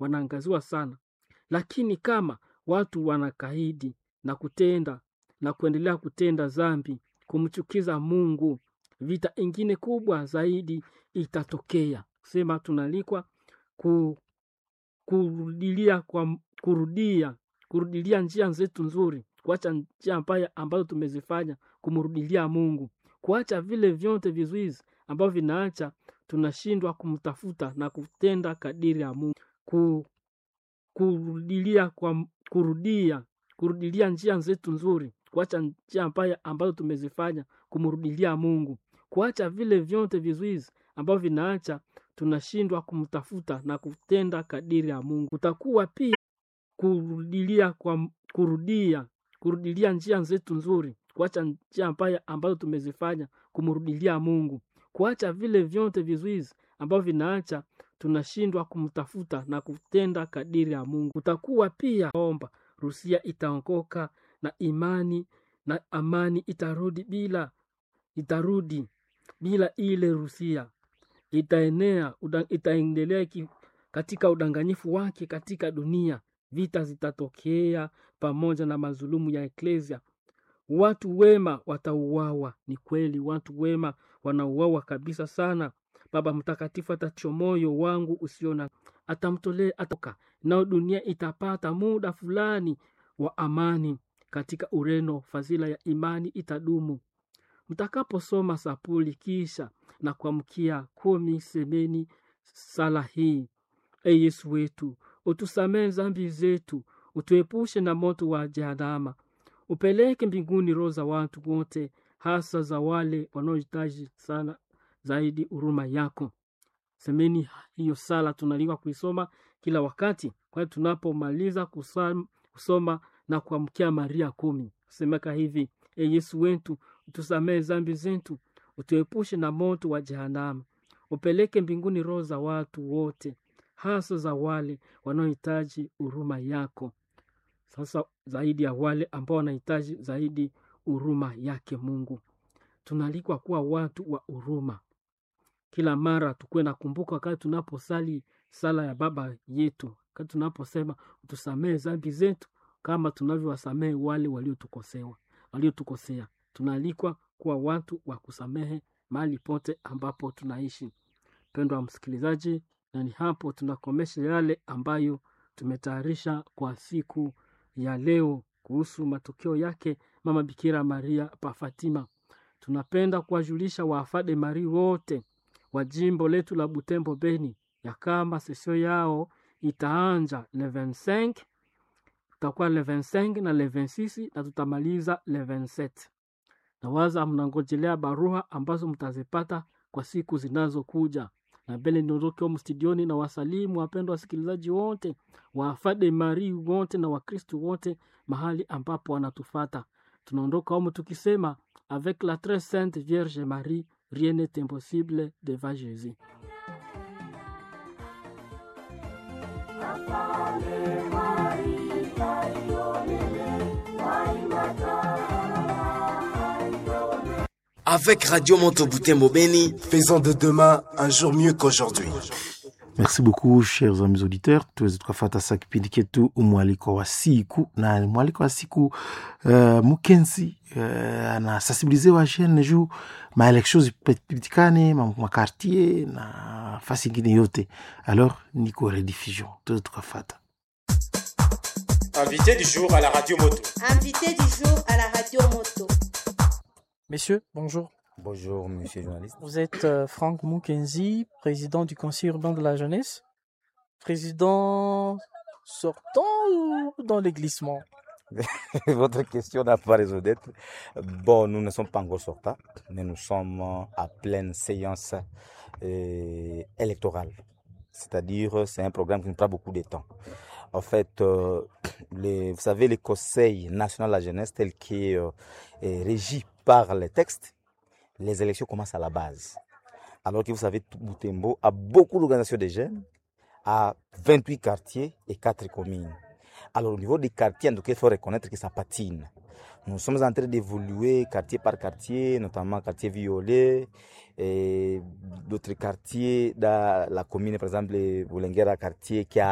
wanaangaziwa sana, lakini kama watu wanakaidi na kutenda na kuendelea kutenda dhambi, kumchukiza Mungu, vita ingine kubwa zaidi itatokea. Sema tunalikwa ku, kurudilia kwa kurudia kurudilia njia zetu nzuri, kuacha njia mbaya ambazo tumezifanya, kumrudilia Mungu, kuacha vile vyote vizuizi ambavyo vinaacha tunashindwa kumtafuta na kutenda kadiri ya Mungu, ku, kurudilia kwa kurudia kurudilia njia zetu nzuri, kuacha njia mbaya ambazo tumezifanya, kumrudilia Mungu, kuacha vile vyote vizuizi ambavyo vinaacha tunashindwa kumtafuta na kutenda kadiri ya Mungu. Kutakuwa pia kurudilia kwa kurudia kurudilia njia zetu nzuri, kuacha njia mbaya ambazo tumezifanya, kumrudilia Mungu, kuacha vile vyote vizuizi ambavyo vinaacha tunashindwa kumtafuta na kutenda kadiri ya Mungu. Kutakuwa pia omba Rusia itaongoka na imani na amani itarudi bila itarudi bila ile Rusia itaenea uda, itaendelea ki, katika udanganyifu wake katika dunia. Vita zitatokea pamoja na mazulumu ya eklesia. Watu wema watauawa. Ni kweli, watu wema wanauawa kabisa sana. Baba Mtakatifu atacho moyo wangu usiona atamtolea atoka nao, dunia itapata muda fulani wa amani. Katika Ureno fadhila ya imani itadumu. Mtakaposoma sapuli kisha na kuamkia kumi, semeni sala hii: E Yesu wetu, utusamehe dhambi zetu, utuepushe na moto wa jehanamu, upeleke mbinguni roho za watu wote, hasa za wale wanaohitaji sana zaidi huruma yako. Semeni hiyo sala, tunaliwa kuisoma kila wakati, kwani tunapomaliza kusoma na kuamkia Maria kumi semeka hivi: E Yesu wetu, utusamehe dhambi zetu, utuepushe na moto wa jehanamu, upeleke mbinguni roho za watu wote, hasa za wale wanaohitaji huruma yako. Sasa zaidi ya wale ambao wanahitaji zaidi huruma yake Mungu, tunaalikwa kuwa watu wa huruma. Kila mara tukuwe nakumbuka wakati tunaposali sala ya Baba yetu, wakati tunaposema utusamehe dhambi zetu kama tunavyowasamehe wale waliotukosewa waliotukosea. Tunaalikwa kuwa watu wa kusamehe mahali pote ambapo tunaishi. Mpendwa wa msikilizaji, na ni hapo tunakomesha yale ambayo tumetayarisha kwa siku ya leo kuhusu matokeo yake Mama Bikira Maria pa Fatima. Tunapenda kuwajulisha waafade Mari wote wa jimbo letu la Butembo Beni ya kama sesio yao itaanja le 25 tutakuwa le 25 na le 26 na tutamaliza le 27. Nawaza mnangojelea barua ambazo mtazipata kwa siku zinazokuja. Na mbele niondoke humu studioni na wasalimu wapendwa wasikilizaji wote waafade Mari wote na Wakristo wote mahali ambapo wanatufata. Tunaondoka humu tukisema avec la très sainte Vierge Marie rien n'est impossible devant Jésus. Avec Radio Moto Butembo Beni, faisons de demain un jour mieux qu'aujourd'hui. Merci beaucoup chers amis auditeurs, tuweze tukafata sa kipindi ketu mwaliko wa siku na mwaliko wa siku uh, Mukenzi uh, anasensibilize wa jeune juu maeleksio zipitikane makartier na fasi ingine yote, alors niko rediffusion, tuweze tukafata Invité du jour à la radio moto. Invité du jour à la radio moto. Messieurs, bonjour. Bonjour, monsieur le journaliste. Vous êtes euh, Franck Moukenzi, président du Conseil urbain de la jeunesse. Président sortant ou dans les glissements Votre question n'a pas raison d'être. Bon, nous ne sommes pas encore sortants, mais nous sommes à pleine séance euh, électorale. C'est-à-dire, c'est un programme qui nous prend beaucoup de temps. En fait, euh, les, vous savez, le Conseil national de la jeunesse, tel qu'il euh, est régi par les textes, les élections commencent à la base. Alors que vous savez, Boutembo a beaucoup d'organisations de jeunes, à 28 quartiers et 4 communes. Alors au niveau des quartiers, en tout cas, il faut reconnaître que ça patine. Nous sommes en train d'évoluer quartier par quartier, notamment quartier violet et d'autres quartiers dans la commune, par exemple, Boulengera quartier qui a